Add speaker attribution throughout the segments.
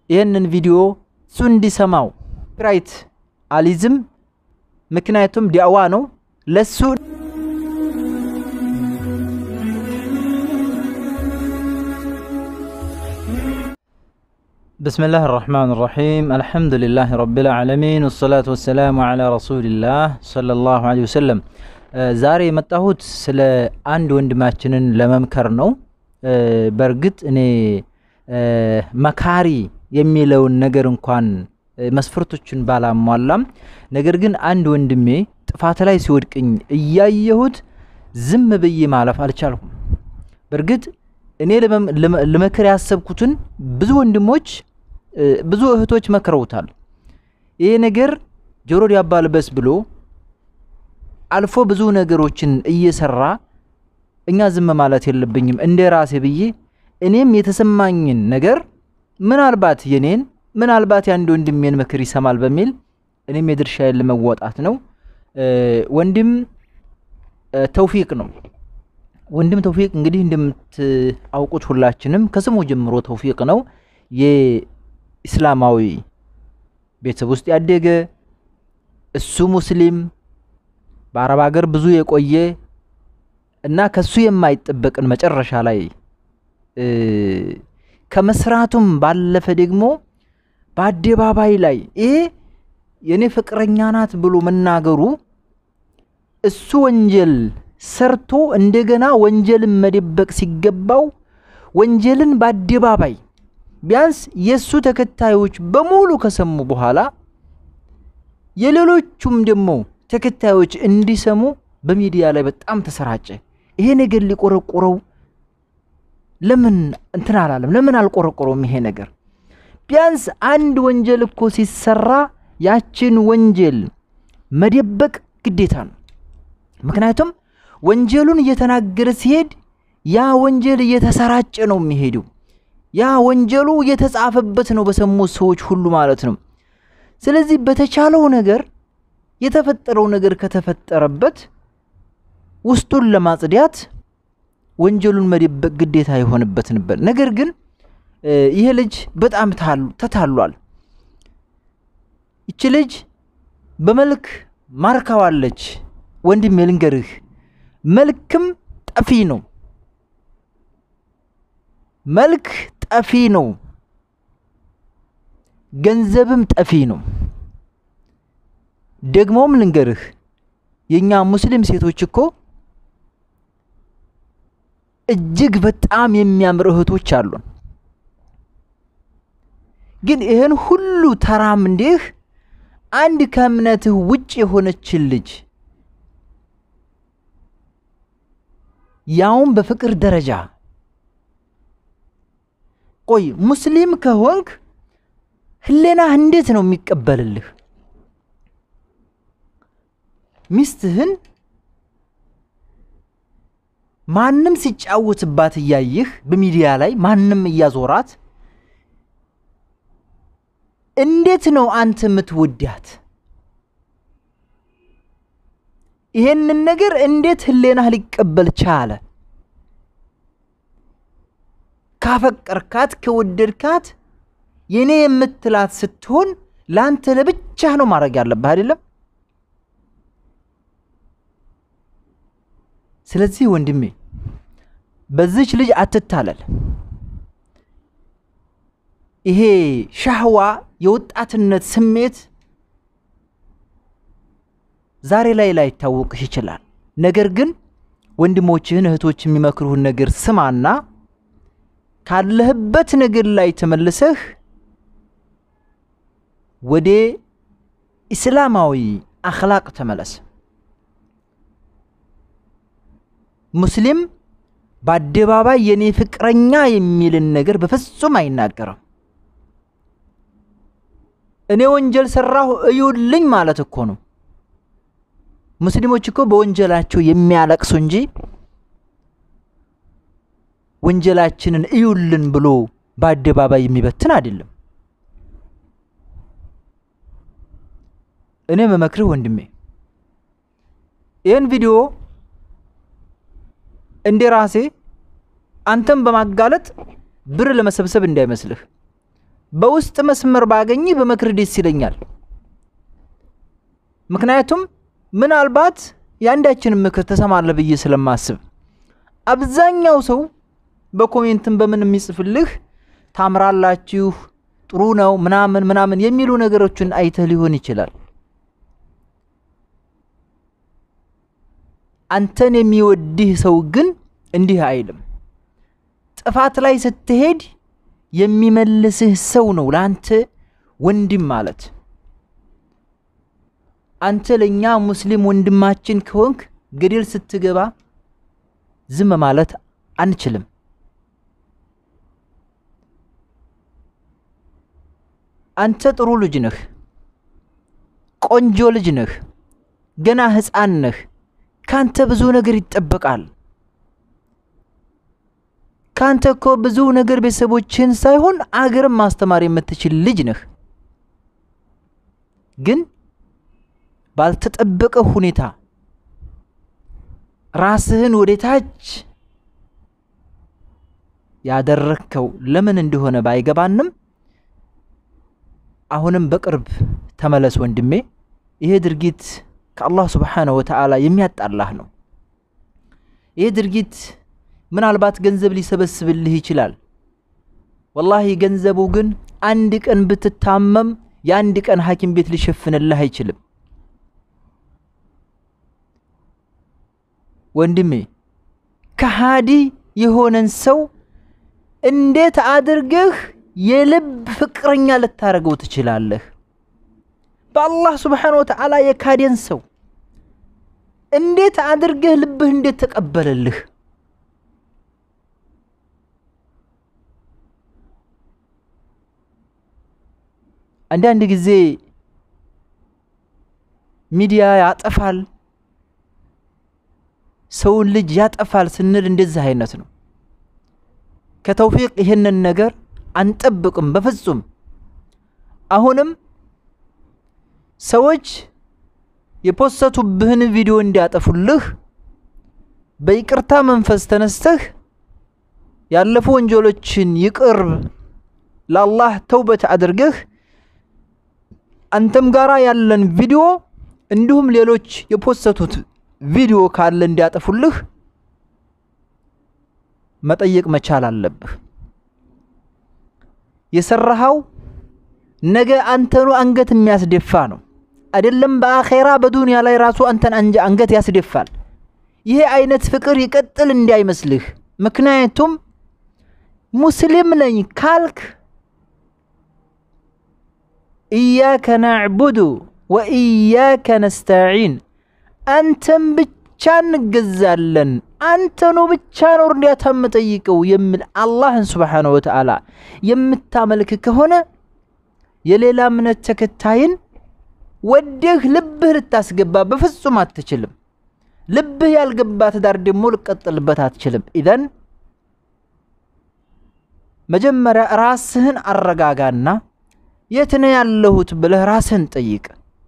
Speaker 1: ይህንን ቪዲዮ እሱ እንዲሰማው ራይት አሊዝም ምክንያቱም ዲዕዋ ነው ለሱ بسم الله الرحمن الرحيم الحمد لله رب العالمين والصلاة والسلام على رسول الله صلى الله عليه وسلم ዛሬ የመጣሁት ስለ አንድ ወንድማችንን ለመምከር ነው። በእርግጥ እኔ መካሪ የሚለውን ነገር እንኳን መስፈርቶችን ባላሟላም፣ ነገር ግን አንድ ወንድሜ ጥፋት ላይ ሲወድቅኝ እያየሁት ዝም ብዬ ማለፍ አልቻልኩም። በእርግጥ እኔ ልመክር ያሰብኩትን ብዙ ወንድሞች ብዙ እህቶች መክረውታል። ይሄ ነገር ጆሮ ዳባ ልበስ ብሎ አልፎ ብዙ ነገሮችን እየሰራ እኛ ዝም ማለት የለብኝም እንደ ራሴ ብዬ እኔም የተሰማኝን ነገር ምናልባት የኔን ምናልባት የአንድ ወንድሜን ምክር ይሰማል በሚል እኔም የድርሻዬን ለመወጣት ነው። ወንድም ተውፊቅ ነው። ወንድም ተውፊቅ እንግዲህ እንደምታውቁት ሁላችንም ከስሙ ጀምሮ ተውፊቅ ነው። የኢስላማዊ ቤተሰብ ውስጥ ያደገ እሱ ሙስሊም በአረብ ሀገር ብዙ የቆየ እና ከሱ የማይጠበቅን መጨረሻ ላይ ከመስራቱም ባለፈ ደግሞ በአደባባይ ላይ ይሄ የእኔ ፍቅረኛ ናት ብሎ መናገሩ እሱ ወንጀል ሰርቶ እንደገና ወንጀልን መደበቅ ሲገባው ወንጀልን በአደባባይ ቢያንስ የእሱ ተከታዮች በሙሉ ከሰሙ በኋላ የሌሎቹም ደግሞ ተከታዮች እንዲሰሙ በሚዲያ ላይ በጣም ተሰራጨ። ይሄ ነገር ሊቆረቆረው ለምን እንትን አላለም? ለምን አልቆረቆረውም? ይሄ ነገር ቢያንስ አንድ ወንጀል እኮ ሲሰራ ያችን ወንጀል መደበቅ ግዴታ ነው። ምክንያቱም ወንጀሉን እየተናገረ ሲሄድ ያ ወንጀል እየተሰራጨ ነው የሚሄደው። ያ ወንጀሉ እየተጻፈበት ነው በሰሙት ሰዎች ሁሉ ማለት ነው። ስለዚህ በተቻለው ነገር የተፈጠረው ነገር ከተፈጠረበት ውስጡን ለማጽዳት ወንጀሉን መደበቅ ግዴታ የሆነበት ነበር። ነገር ግን ይሄ ልጅ በጣም ተታሏል። ይቺ ልጅ በመልክ ማርካዋለች። ወንድሜ ልንገርህ፣ መልክም ጠፊ ነው። መልክ ጠፊ ነው። ገንዘብም ጠፊ ነው። ደግሞም ልንገርህ የእኛ ሙስሊም ሴቶች እኮ እጅግ በጣም የሚያምር እህቶች አሉን። ግን ይህን ሁሉ ተራምንዴህ አንድ ከእምነትህ ውጭ የሆነችን ልጅ ያውም በፍቅር ደረጃ ቆይ ሙስሊም ከሆንክ ህሌናህ እንዴት ነው የሚቀበልልህ? ሚስትህን ማንም ሲጫወትባት እያየህ በሚዲያ ላይ ማንም እያዞራት እንዴት ነው አንተ የምትወዳት? ይሄንን ነገር እንዴት ህሌናህ ሊቀበል ቻለ? ካፈቀርካት ከወደድካት የኔ የምትላት ስትሆን ለአንተ ለብቻህ ነው ማድረግ ያለብህ አይደለም? ስለዚህ ወንድሜ በዚች ልጅ አትታለል። ይሄ ሻህዋ የወጣትነት ስሜት ዛሬ ላይ ላይታወቅህ ይችላል። ነገር ግን ወንድሞችህን እህቶች የሚመክሩህን ነገር ስማና ካለህበት ነገር ላይ ተመልሰህ ወደ ኢስላማዊ አኽላቅ ተመለስ። ሙስሊም በአደባባይ የኔ ፍቅረኛ የሚልን ነገር በፍጹም አይናገርም። እኔ ወንጀል ሰራሁ እዩልኝ ማለት እኮ ነው። ሙስሊሞች እኮ በወንጀላቸው የሚያለቅሱ እንጂ ወንጀላችንን እዩልን ብሎ በአደባባይ የሚበትን አይደለም። እኔ መመክርህ ወንድሜ ይህን ቪዲዮ እንደ ራሴ አንተም በማጋለጥ ብር ለመሰብሰብ እንዳይመስልህ። በውስጥ መስመር ባገኝ በመክር ደስ ይለኛል። ምክንያቱም ምናልባት የአንዳችንን ምክር ተሰማለህ ብዬ ስለማስብ አብዛኛው ሰው በኮሜንትም በምን የሚጽፍልህ ታምራላችሁ፣ ጥሩ ነው ምናምን ምናምን የሚሉ ነገሮችን አይተህ ሊሆን ይችላል። አንተን የሚወድህ ሰው ግን እንዲህ አይልም። ጥፋት ላይ ስትሄድ የሚመልስህ ሰው ነው ለአንተ ወንድም ማለት። አንተ ለእኛ ሙስሊም ወንድማችን ከሆንክ ገደል ስትገባ ዝም ማለት አንችልም። አንተ ጥሩ ልጅ ነህ፣ ቆንጆ ልጅ ነህ፣ ገና ሕፃን ነህ። ካንተ ብዙ ነገር ይጠበቃል። ካንተ እኮ ብዙ ነገር ቤተሰቦችን ሳይሆን አገርም ማስተማር የምትችል ልጅ ነህ። ግን ባልተጠበቀ ሁኔታ ራስህን ወደ ታች ያደረግከው ለምን እንደሆነ ባይገባንም አሁንም በቅርብ ተመለስ ወንድሜ። ይሄ ድርጊት ከአላህ ስብሓነሁ ወተዓላ የሚያጣላህ ነው። ይሄ ድርጊት ምናልባት ገንዘብ ሊሰበስብልህ ይችላል። ወላሂ ገንዘቡ ግን አንድ ቀን ብትታመም የአንድ ቀን ሐኪም ቤት ሊሸፍንልህ አይችልም። ወንድሜ ከሃዲ የሆነን ሰው እንዴት አድርገህ የልብ ፍቅረኛ ልታደርገው ትችላለህ? በአላህ ስብሓነሁ ወተዓላ የካደን ሰው እንዴት አድርገህ ልብህ እንዴት ተቀበለልህ? አንዳንድ ጊዜ ሚዲያ ያጠፋል፣ ሰውን ልጅ ያጠፋል ስንል እንደዚህ አይነት ነው። ከተውፊቅ ይህንን ነገር አንጠብቅም በፍጹም። አሁንም ሰዎች የፖሰቱብህን ቪዲዮ እንዲያጠፉልህ በይቅርታ መንፈስ ተነስተህ ያለፉ ወንጀሎችን ይቅር ለአላህ ተውበት አድርገህ አንተም ጋራ ያለን ቪዲዮ እንዲሁም ሌሎች የፖሰቱት ቪዲዮ ካለ እንዲያጠፉልህ መጠየቅ መቻል አለብህ። የሰራኸው ነገ አንተኑ አንገት የሚያስደፋ ነው። አይደለም በአኼራ በዱንያ ላይ ራሱ አንተን አንገት ያስደፋል። ይሄ አይነት ፍቅር ይቀጥል እንዳይመስልህ። ምክንያቱም ሙስሊም ነኝ ካልክ ኢያከ ናዕቡዱ ወኢያከ ነስተዒን አንተን ብቻ እንገዛለን፣ አንተኑ ብቻ ነው እርዳታ የምጠይቀው የሚል አላህን ስብሓነሁ ወተዓላ የምታመልክ ከሆነ የሌላ እምነት ተከታይን ወደህ ልብህ ልታስገባ በፍጹም አትችልም። ልብህ ያልገባ ትዳር ደግሞ ልቀጥልበት አትችልም። ኢዘን መጀመሪያ ራስህን አረጋጋና የት ነው ያለሁት ብለህ ራስህን ጠይቅ።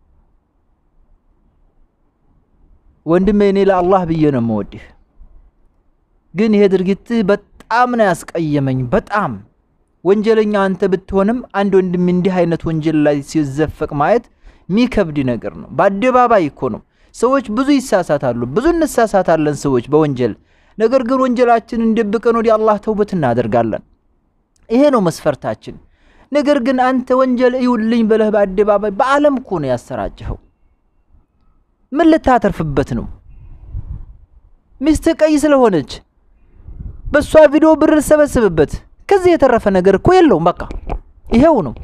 Speaker 1: ወንድሜ እኔ ለአላህ ብዬ ነው የምወድህ፣ ግን ይሄ ድርጊትህ በጣም ነው ያስቀየመኝ። በጣም ወንጀለኛ አንተ ብትሆንም አንድ ወንድም እንዲህ አይነት ወንጀል ላይ ሲዘፈቅ ማየት ሚከብድ ነገር ነው። በአደባባይ እኮ ነው። ሰዎች ብዙ ይሳሳታሉ፣ ብዙ እንሳሳታለን ሰዎች በወንጀል ነገር ግን ወንጀላችንን ደብቀን ወደ አላህ ተውበት እናደርጋለን። ይሄ ነው መስፈርታችን። ነገር ግን አንተ ወንጀል እዩልኝ ብለህ በአደባባይ በዓለም እኮ ነው ያሰራጭኸው። ምን ልታተርፍበት ነው? ሚስትህ ቀይ ስለሆነች በእሷ ቪዲዮ ብር ልሰበስብበት፣ ከዚህ የተረፈ ነገር እኮ የለውም። በቃ ይሄው ነው።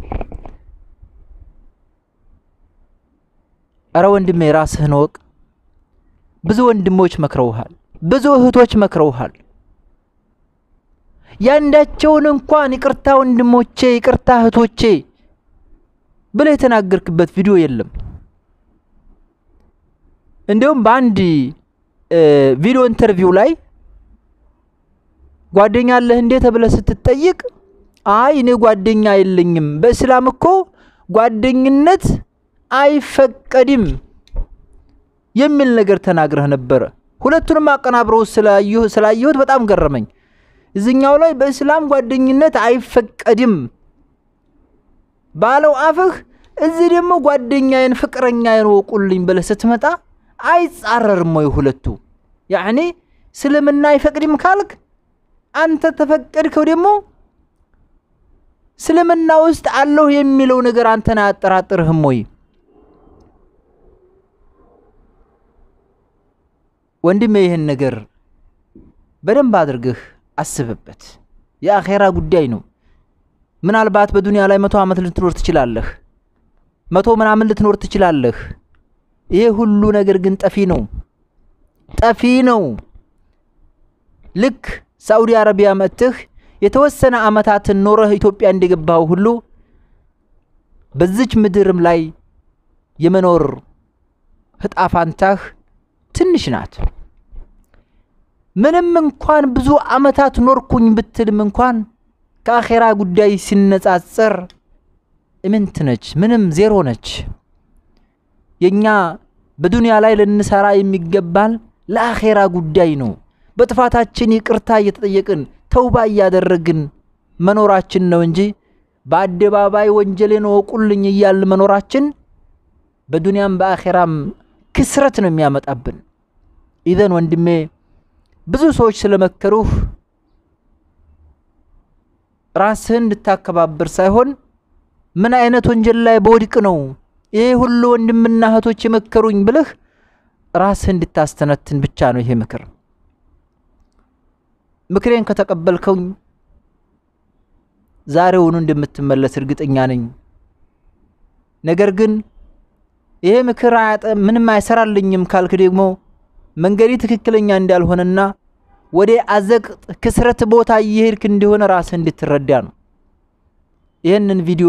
Speaker 1: እረ ወንድሜ ራስህን ወቅ። ብዙ ወንድሞች መክረውሃል፣ ብዙ እህቶች መክረውሃል። ያንዳቸውን እንኳን ይቅርታ ወንድሞቼ፣ ይቅርታ እህቶቼ ብለህ የተናገርክበት ቪዲዮ የለም። እንዲሁም በአንድ ቪዲዮ ኢንተርቪው ላይ ጓደኛ አለህ እንዴ ተብለህ ስትጠይቅ አይ እኔ ጓደኛ የለኝም፣ በእስላም እኮ ጓደኝነት አይፈቀድም የሚል ነገር ተናግረህ ነበረ። ሁለቱንም አቀናብረው ስላየሁት በጣም ገረመኝ። እዚኛው ላይ በእስላም ጓደኝነት አይፈቀድም ባለው አፍህ እዚህ ደግሞ ጓደኛዬን ፍቅረኛዬን ወቁልኝ ብለህ ስትመጣ አይጻረርም ወይ ሁለቱ? ያዕኒ እስልምና አይፈቅድም ካልክ አንተ ተፈቀድከው ደግሞ እስልምና ውስጥ አለሁ የሚለው ነገር አንተን አያጠራጥርህም ወይ? ወንድሜ ይህን ነገር በደንብ አድርግህ አስብበት። የአኼራ ጉዳይ ነው። ምናልባት በዱንያ ላይ መቶ ዓመት ልትኖር ትችላለህ። መቶ ምናምን ልትኖር ትችላለህ። ይሄ ሁሉ ነገር ግን ጠፊ ነው፣ ጠፊ ነው። ልክ ሳዑዲ አረቢያ መጥተህ የተወሰነ ዓመታትን ኖረህ ኢትዮጵያ እንደገባኸው ሁሉ በዚች ምድርም ላይ የመኖር እጣ ፋንታህ ትንሽ ናት። ምንም እንኳን ብዙ ዓመታት ኖርኩኝ ብትልም እንኳን ከአኼራ ጉዳይ ሲነጻጸር እምንት ነች፣ ምንም ዜሮ ነች። የእኛ በዱንያ ላይ ልንሰራ የሚገባን ለአኼራ ጉዳይ ነው። በጥፋታችን ይቅርታ እየተጠየቅን ተውባ እያደረግን መኖራችን ነው እንጂ በአደባባይ ወንጀሌን ወቁልኝ እያልን መኖራችን በዱንያም በአኼራም ክስረት ነው የሚያመጣብን። ኢዘን ወንድሜ ብዙ ሰዎች ስለመከሩህ ራስህን እንድታከባብር ሳይሆን ምን አይነት ወንጀል ላይ በወድቅ ነው ይሄ ሁሉ ወንድምና እህቶች የመከሩኝ ብለህ ራስህ እንድታስተነትን ብቻ ነው ይሄ ምክር። ምክሬን ከተቀበልከውኝ ዛሬውኑ እንደምትመለስ እርግጠኛ ነኝ። ነገር ግን ይሄ ምክር ምንም አይሰራልኝም ካልክ ደግሞ መንገዴ ትክክለኛ እንዳልሆነና ወደ አዘቅጥ ክስረት ቦታ እየሄድክ እንደሆነ ራስህ እንድትረዳ ነው። ይህንን ቪዲዮ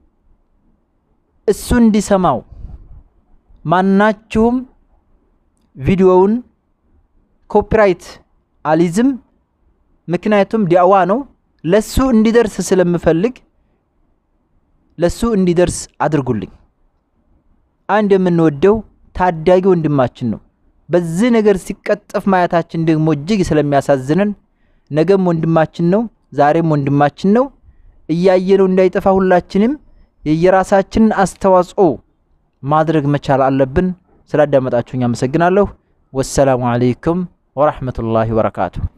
Speaker 1: እሱ እንዲሰማው ማናችሁም ቪዲዮውን ኮፒራይት አሊዝም፣ ምክንያቱም ዲዕዋ ነው። ለሱ እንዲደርስ ስለምፈልግ ለሱ እንዲደርስ አድርጉልኝ። አንድ የምንወደው ታዳጊ ወንድማችን ነው። በዚህ ነገር ሲቀጠፍ ማየታችን ደግሞ እጅግ ስለሚያሳዝነን ነገም ወንድማችን ነው፣ ዛሬም ወንድማችን ነው። እያየነው እንዳይጠፋ ሁላችንም የየራሳችንን አስተዋጽኦ ማድረግ መቻል አለብን። ስላዳመጣችሁኝ አመሰግናለሁ። ወሰላሙ አለይኩም ወራህመቱላሂ ወበረካቱሁ።